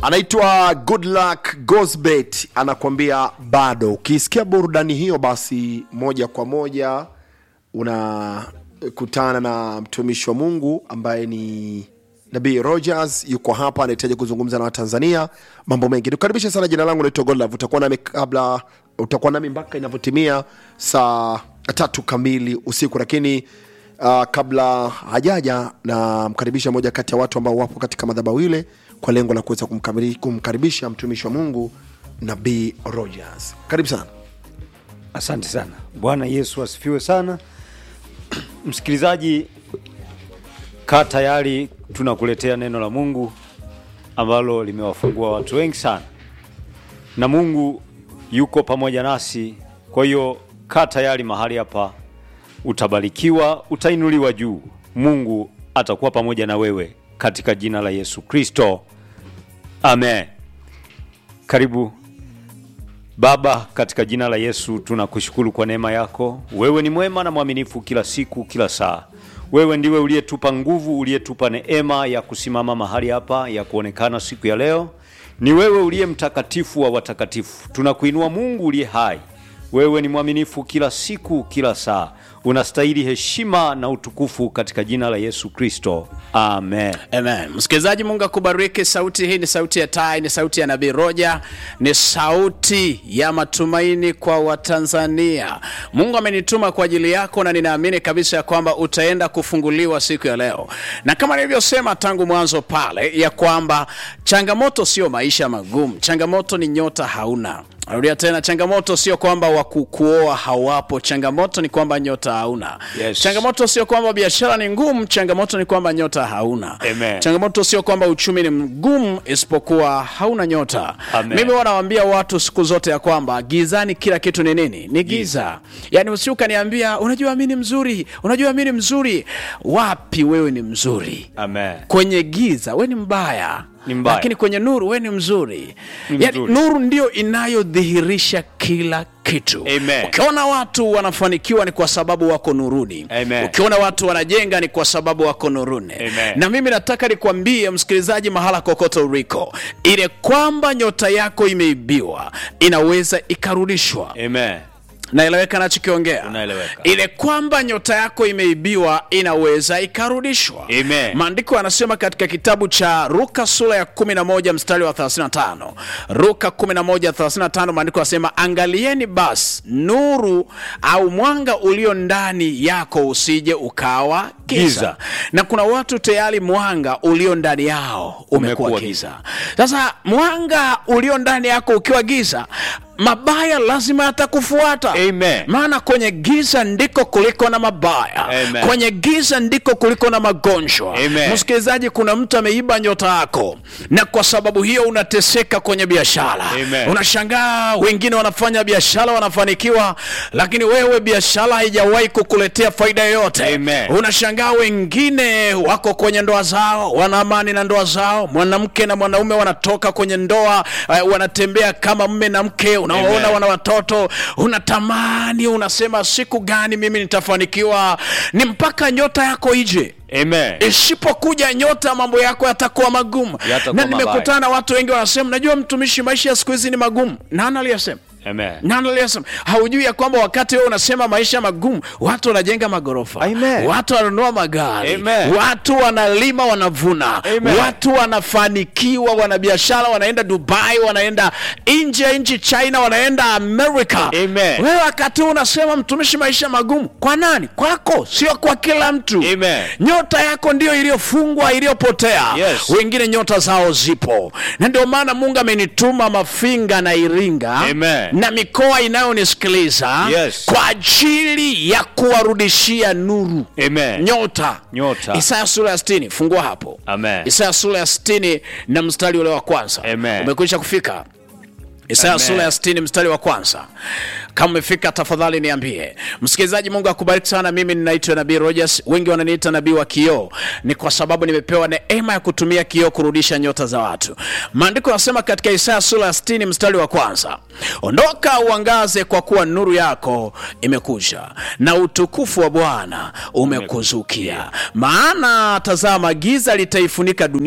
anaitwa good luck gosbet anakuambia bado ukisikia burudani hiyo basi moja kwa moja unakutana na mtumishi wa mungu ambaye ni nabii rogers yuko hapa anahitaji kuzungumza na watanzania mambo mengi nikukaribisha sana jina langu naitwa godlove utakuwa nami kabla utakuwa nami mpaka inavyotimia saa tatu kamili usiku lakini uh, kabla hajaja na mkaribisha moja kati ya watu ambao wapo katika madhabahu ile kwa lengo la kuweza kumkamili- kumkaribisha mtumishi wa mungu nabii rogers karibu sana Asante sana. Bwana Yesu asifiwe sana. Msikilizaji, kaa tayari, tunakuletea neno la Mungu ambalo limewafungua watu wengi sana, na Mungu yuko pamoja nasi. Kwa hiyo kaa tayari mahali hapa, utabarikiwa, utainuliwa juu. Mungu atakuwa pamoja na wewe katika jina la Yesu Kristo, amen. Karibu Baba, katika jina la Yesu tunakushukuru kwa neema yako. Wewe ni mwema na mwaminifu kila siku, kila saa. Wewe ndiwe uliyetupa nguvu, uliyetupa neema ya kusimama mahali hapa, ya kuonekana siku ya leo. Ni wewe uliye mtakatifu wa watakatifu. Tunakuinua Mungu uliye hai. Wewe ni mwaminifu kila siku, kila saa. Unastahili heshima na utukufu katika jina la Yesu Kristo, amen. Amen. Msikilizaji, Mungu akubariki. Sauti hii ni sauti ya tai, ni sauti ya nabii Roja, ni sauti ya matumaini kwa Watanzania. Mungu amenituma kwa ajili yako, na ninaamini kabisa ya kwamba utaenda kufunguliwa siku ya leo, na kama nilivyosema tangu mwanzo pale ya kwamba changamoto sio maisha magumu, changamoto ni nyota hauna. Narudia tena, changamoto sio kwamba wakukuoa hawapo, changamoto ni kwamba nyota hauna. Yes. Changamoto sio kwamba biashara ni ngumu, changamoto ni kwamba nyota hauna. Amen. Changamoto sio kwamba uchumi ni mgumu, isipokuwa hauna nyota. Amen. Mimi wanawaambia watu siku zote ya kwamba gizani kila kitu ni nini? Ni giza. Yaani usi ukaniambia unajua mimi ni mzuri, unajua mimi ni mzuri. Wapi wewe ni mzuri? Amen. kwenye giza we ni mbaya Ni mbaya. lakini kwenye nuru we ni mzuri Ni yani, mzuri. nuru ndio inayodhihirisha kila kitu Amen. ukiona watu wanafanikiwa ni kwa sababu wako nuruni Amen. ukiona watu wanajenga ni kwa sababu wako nuruni Amen. na mimi nataka nikwambie msikilizaji mahala kokote uliko ile kwamba nyota yako imeibiwa inaweza ikarudishwa Amen. naeleweka nachokiongea Unaeleweka. ile kwamba nyota yako imeibiwa inaweza ikarudishwa Amen. maandiko yanasema katika kitabu cha ruka sura ya 11 mstari wa 35 ruka 11:35 maandiko yanasema angalieni basi nuru au mwanga ulio ndani yako usije ukawa giza, Giza. na kuna watu tayari mwanga ulio ndani yao umekuwa Umekuwa giza sasa mwanga ulio ndani yako ukiwa giza mabaya lazima yatakufuata Amen. maana kwenye giza ndiko kuliko na mabaya Amen. kwenye giza ndiko kuliko na magonjwa Amen. msikilizaji kuna mtu ameiba nyota yako na kwa sababu hiyo unateseka kwenye biashara Amen. unashangaa wengine wanafanya biashara wanafanikiwa lakini wewe biashara haijawahi kukuletea faida yoyote Amen. unashangaa wengine wako kwenye ndoa zao wana amani na ndoa zao mwanamke na mwanaume wanatoka kwenye ndoa uh, wanatembea kama mme na mke unawaona Amen. wana watoto unatamani unasema siku gani mimi nitafanikiwa ni mpaka nyota yako ije Amen. isipokuja nyota mambo yako yatakuwa magumu Yatakuwa na mabaya. nimekutana na watu wengi wanasema najua mtumishi maisha ya siku hizi ni magumu nani aliyesema Amen. nani aliyesema haujui ya kwamba wakati wewe unasema maisha magumu watu wanajenga magorofa Amen. watu wananunua magari Amen. watu wanalima wanavuna Amen. watu wanafanikiwa wana biashara wanaenda dubai wanaenda nje ya nchi china wanaenda amerika Amen. wewe wakati huu unasema mtumishi maisha magumu kwa nani kwako sio kwa kila mtu Amen. nyota yako ndio iliyofungwa iliyopotea Yes. wengine nyota zao zipo na ndio maana mungu amenituma mafinga na iringa Amen. na mikoa inayonisikiliza Yes. kwa ajili ya kuwarudishia nuru Amen. nyota Nyota. isaya sura ya 60 fungua hapo Amen. isaya sura ya 60 na mstari ule wa kwanza Amen. umekwisha kufika isaya Amen. sura ya 60 mstari wa kwanza kama umefika tafadhali niambie msikilizaji mungu akubariki sana mimi ninaitwa nabii rogers wengi wananiita nabii wa kioo ni kwa sababu nimepewa neema ya kutumia kioo kurudisha nyota za watu maandiko yanasema katika isaya sura ya 60 mstari wa kwanza ondoka uangaze kwa kuwa nuru yako imekuja na utukufu wa bwana umekuzukia maana tazama giza litaifunika dunia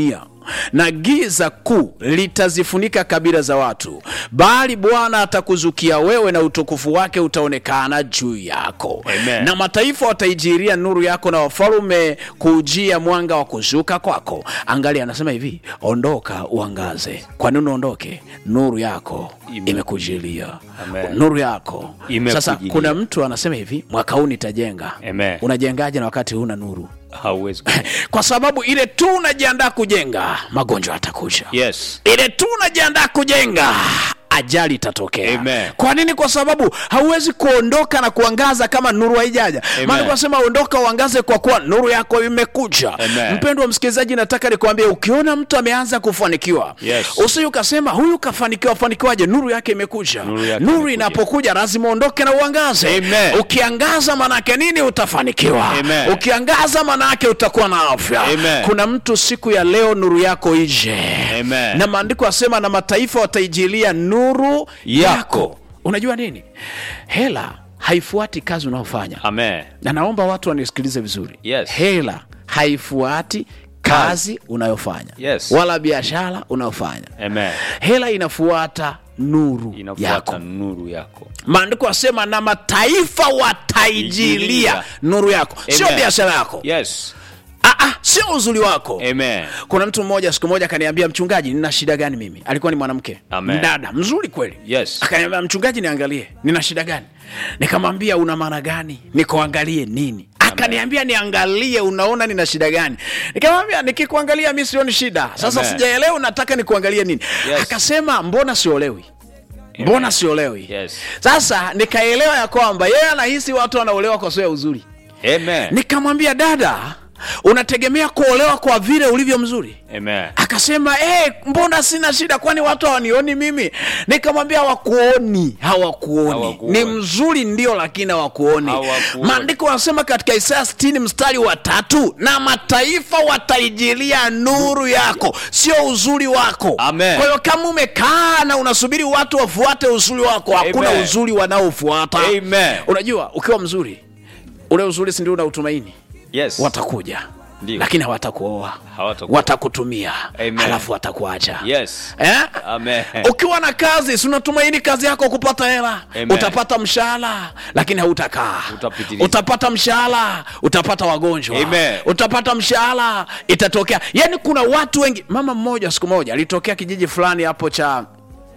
na giza kuu litazifunika kabila za watu, bali Bwana atakuzukia wewe na utukufu wake utaonekana juu yako. Amen. Na mataifa wataijiria nuru yako, na wafalume kuujia mwanga wa kuzuka kwako. Angalia, anasema hivi, ondoka uangaze. Kwa nini uondoke? Nuru yako Ime- imekujilia, Amen. nuru yako Imekujilia. sasa. Kuna mtu anasema hivi, mwaka huu nitajenga. Amen. Unajengaje na wakati huna nuru? hauwezi ku- kwa sababu ile tu unajiandaa kujenga magonjwa atakuja yes ile tu unajiandaa kujenga ajali itatokea Amen. kwa nini kwa sababu hauwezi kuondoka na kuangaza kama nuru haijaja Amen. maana kwasema ondoka uangaze kwa kuwa nuru yako imekuja Amen. mpendo wa msikilizaji nataka nikwambie ukiona mtu ameanza kufanikiwa Yes. usi ukasema huyu kafanikiwa fanikiwaje nuru yake imekuja Nuru yake nuru imekuja. inapokuja lazima uondoke na uangaze Amen. ukiangaza manake nini utafanikiwa Amen. ukiangaza manake utakuwa na afya Amen. kuna mtu siku ya leo nuru yako ije Amen. na maandiko asema na mataifa wataijilia nuru yako. Yako. unajua nini hela haifuati kazi unayofanya amen na naomba watu wanisikilize vizuri Yes. hela haifuati kazi unayofanya Yes. wala biashara unayofanya amen hela inafuata nuru inafuata yako nuru yako maandiko asema na mataifa wataijilia Ijilia. nuru yako sio Amen. biashara yako yes ah, ah, sio uzuri wako amen kuna mtu mmoja siku moja akaniambia mchungaji nina shida gani mimi alikuwa ni mwanamke Amen. mdada mzuri kweli Yes. akaniambia mchungaji niangalie nina shida gani nikamwambia una maana gani nikuangalie nini akaniambia niangalie unaona nina shida gani nikamwambia nikikuangalia mi sioni shida sasa Amen. sijaelewa nataka nikuangalie nini Yes. akasema mbona siolewi mbona siolewi Yes. sasa nikaelewa ya kwamba yeye anahisi watu wanaolewa kwa sio ya uzuri amen nikamwambia dada unategemea kuolewa kwa vile ulivyo mzuri amen akasema hey, mbona sina shida kwani watu hawanioni mimi nikamwambia hawakuoni hawakuoni Hawakuoni. ni mzuri ndio lakini hawakuoni Hawakuoni. maandiko yanasema katika isaya 60 mstari wa tatu na mataifa wataijilia nuru yako sio uzuri wako Amen. kwa hiyo kama umekaa na unasubiri watu wafuate uzuri wako hakuna Amen. uzuri wanaofuata Amen. unajua ukiwa mzuri ule uzuri si ndio una utumaini yes watakuja Ndio. lakini hawatakuoa Hawatakuoa. watakutumia Amen. halafu watakuacha yes eh? amen ukiwa na kazi si unatumaini kazi yako kupata hela Amen. utapata mshahara lakini hautakaa Utapitiliza. utapata mshahara utapata wagonjwa Amen. utapata mshahara itatokea yani kuna watu wengi mama mmoja siku moja alitokea kijiji fulani hapo cha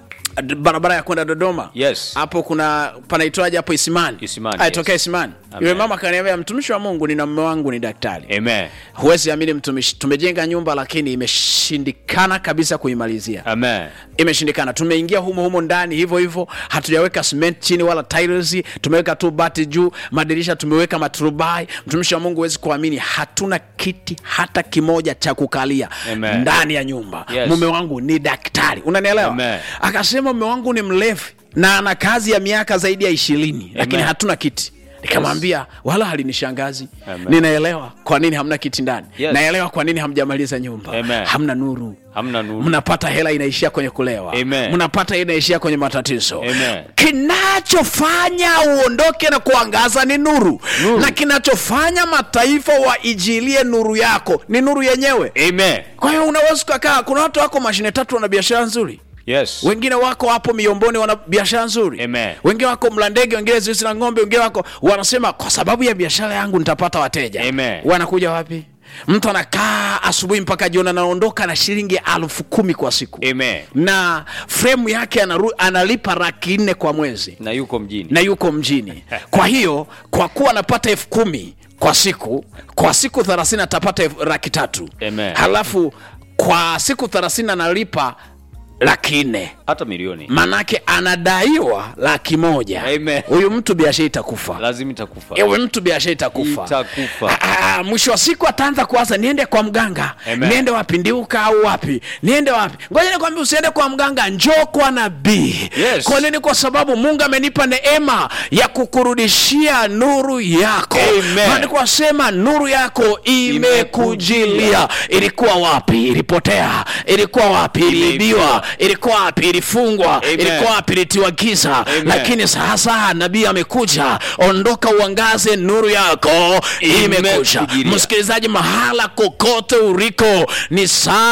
d- barabara ya kwenda dodoma Yes. hapo kuna panaitwaje hapo isimani Isimani, alitokea yes. isimani Amen. yule mama akaniambia mtumishi wa mungu nina mme wangu ni daktari amen huwezi amini mtumishi tumejenga nyumba lakini imeshindikana kabisa kuimalizia amen imeshindikana tumeingia humo humo ndani hivyo hivyo hatujaweka cement chini wala tiles tumeweka tu bati juu madirisha tumeweka maturubai mtumishi wa mungu huwezi kuamini hatuna kiti hata kimoja cha kukalia Amen. ndani ya nyumba Yes. mume wangu ni daktari unanielewa Amen. akasema mume wangu ni mlevi na ana kazi ya miaka zaidi ya ishirini lakini Amen. hatuna kiti nikamwambia wala halinishangazi Amen. ninaelewa kwa nini hamna kiti ndani Yes. naelewa kwa nini hamjamaliza nyumba Amen. hamna nuru hamna nuru mnapata hela inaishia kwenye kulewa Amen. mnapata hela inaishia kwenye matatizo Amen. kinachofanya uondoke na kuangaza ni nuru. Nuru. na kinachofanya mataifa waijilie nuru yako ni nuru yenyewe amen kwa hiyo unaweza ukakaa kuna watu wako mashine tatu wana biashara nzuri yes wengine wako hapo miomboni wana biashara nzuri Amen. wengine wako mlandege wengine zizi na ng'ombe wengine wako wanasema kwa sababu ya biashara yangu nitapata wateja Amen. wanakuja wapi mtu anakaa asubuhi mpaka jioni anaondoka na shilingi elfu kumi kwa siku amen na fremu yake anaru, analipa laki nne kwa mwezi na yuko mjini na yuko mjini kwa hiyo kwa kuwa anapata elfu kumi kwa siku kwa siku thelathini atapata elfu- laki tatu Amen. halafu kwa siku thelathini analipa laki nne hata milioni manake anadaiwa laki moja Amen. huyu mtu biashara itakufa lazima itakufa ewe mtu biashara itakufa Itakufa. Ah, ah, mwisho wa siku ataanza kuwaza niende kwa mganga Amen. niende wapi ndiuka au wapi niende wapi ngoja nikwambia usiende kwa mganga njoo kwa nabii Yes. kwa nini kwa sababu mungu amenipa neema ya kukurudishia nuru yako Amen. maandiko asema nuru yako imekujilia ilikuwa wapi ilipotea ilikuwa wapi iliibiwa ilikuwa wapi ilifungwa Amen. ilikuwa wapi ilitiwa giza Amen. lakini sasa nabii amekuja ondoka uangaze nuru yako imekuja Imekujilia. msikilizaji mahala kokote uliko ni saa